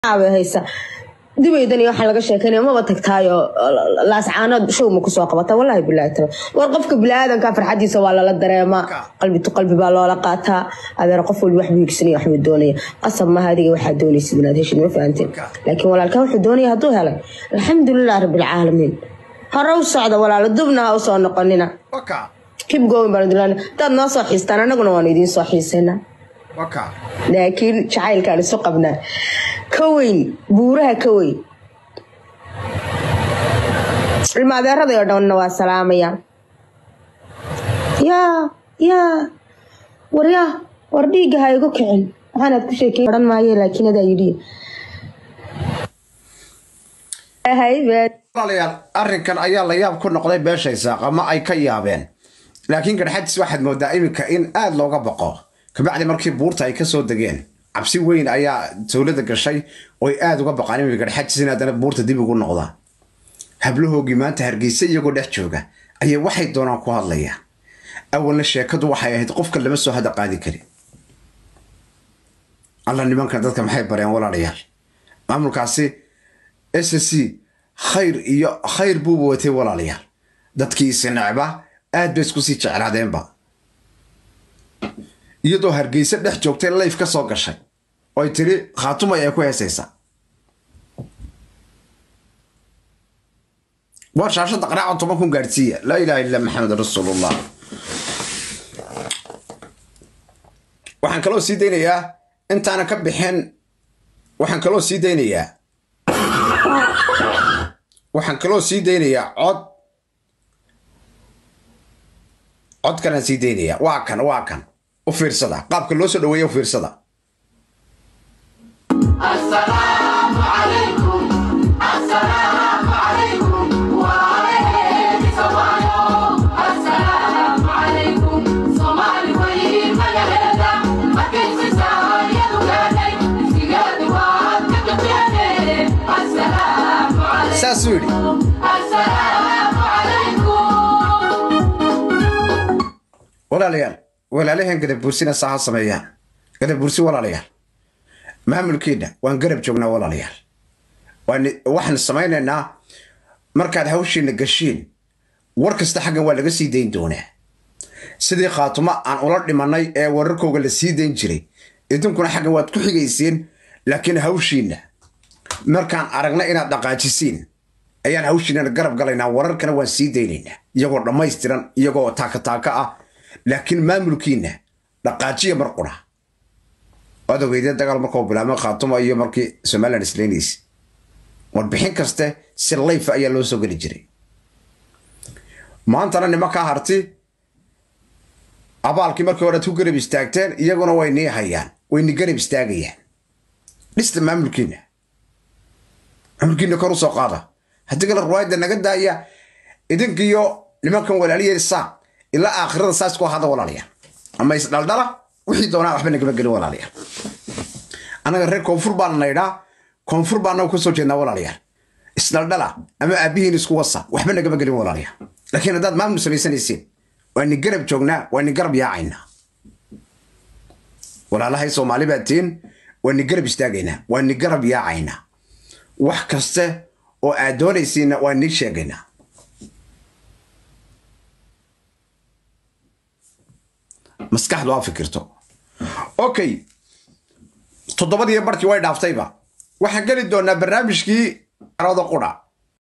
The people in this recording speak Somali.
haysa dubaydan iyo waxaa laga sheekeynaya maba tagtaayo laascaanood showma kusoo qabata wallahi bilaahi taala war qofka biniaadanka farxadiisa waa lala dareemaa qalbi tu qalbi baa loola qaataa adeer qof walba waxbuu higsanaya waxbuu doonaya qasab maaha adiga waxaa doonaysid inaad heshid ma fahanteen laakiin walaalkaa wuxuu doonaya hadduu helay alxamdulilah rabbilcaalamiin hore u socda walaalo dubna ha usoo noqonina kib goowin baan dilan hadaad noo soo xiistaan annaguna waanu idiin soo xiisaynaa laakiin jacaylkaan isu qabnaa ka weyn buuraha ka weyn ilma adeeraday oo dhanna waa salaamaya yaa yaa war yaa war dhiigga ha igu kicin maxaanaad ku sheekey odhan maaye laakiin adaa yidhi walaalayaal arrinkan ayaa la yaab ku noqday beeshay saaq ama ay ka yaabeen laakiin garxadis waxaad moodaa iminka in aada looga baqo kabacdi markii buurta ay kasoo degeen cabsi weyn ayaa dowladda gashay oy aada uga baqaan iminka garxadis in haddana buurta dib ugu noqdaan hablahoogii maanta hargeysa iyagoo dhex jooga ayay waxay doonaan ku hadlayaan awalna sheekadu waxay ahayd qofka lama soo hada qaadi karin alla nimankan dadka maxay bareen walaalayaal maamulkaasi s c khayr iyo khayr buuba watay walaalayaal dadkii isinecba aad bay isku sii jeclaadeenba iyadoo hargeysa dhex joogtay layf ka soo gashay oy tiri khaatumay ay ku heesaysaa waa shaashada qaraaca toban kun gaadhsiiya laa ilaha illa maxamed rasuulullah waxaan kaloo sii daynayaa intaana ka bixin waxaan kaloo sii daynayaa waxaan kaloo sii daynayaa cod codkanaan sii daynayaa waa kan waa kan u fiirsada qaabka loo soo dhaweeya u fiirsada saasuu yidhi walaalayaal walaalaheen gadabuursina saa ha sameeyaan gadabuursi walaalayaal maamulkiina waan garab joognaa walaalayaal waxaan samaynaynaa markaad hawshiina gashiin war kasta xaggan waa laga sii dayn doonaa sidii khaatumo aan ula dhimanay ee wararkooga la sii dayn jiray idinkuna xaggan waad ku xigayseen laakiin hawshiina markaan aragna inaad dhaqaajisiin ayaan hawshiinana garab galaynaa wararkana waan sii daynaynaa iyagoo dhammaystiran iyagoo taakataaka ah laakiin maamulkiina dhaqaajiya mar qura waad ogeydeen dagaal markuu bilaabmay khaatuma iyo markii somalilan isleynaysa warbixin kaste si layfa ayaa loo soo geli jiray maantana nimankaa harti abaalkii markii horead ku garab istaagteen iyaguna way nii hayaan way ni garab istaagayaan dhista maamulkiina maamulkiina kor u soo qaada haddii kale ruwaayadda naga daaya idinkiyo nimankan walaaliyeen saaq ilaa aakhirada saas ku ahada walaalayaal ama isdhaldhala wixii doonaa waxba nagama gelin walaalayaal annaga reer koonfur baana naydhaa koonfur baa anaga kusoo jeednaa walaalayaal isdhaldhala ama aabihiin isku wasa waxba nagama gelin walaalayaal laakiin haddaad maamul samaysanaysiin waa ni garab joognaa waa ni garab yaacaynaa walaalahay soomaali baad tihiin waa ni garab istaagaynaa waa ni garab yaacaynaa wax kaste oo aad doonaysiinna waa nii sheegaynaa maskaxdu ha fikirto okay toddobadiiyo barkii way dhaaftayba waxaan geli doonaa barnaamijkii arooda qudha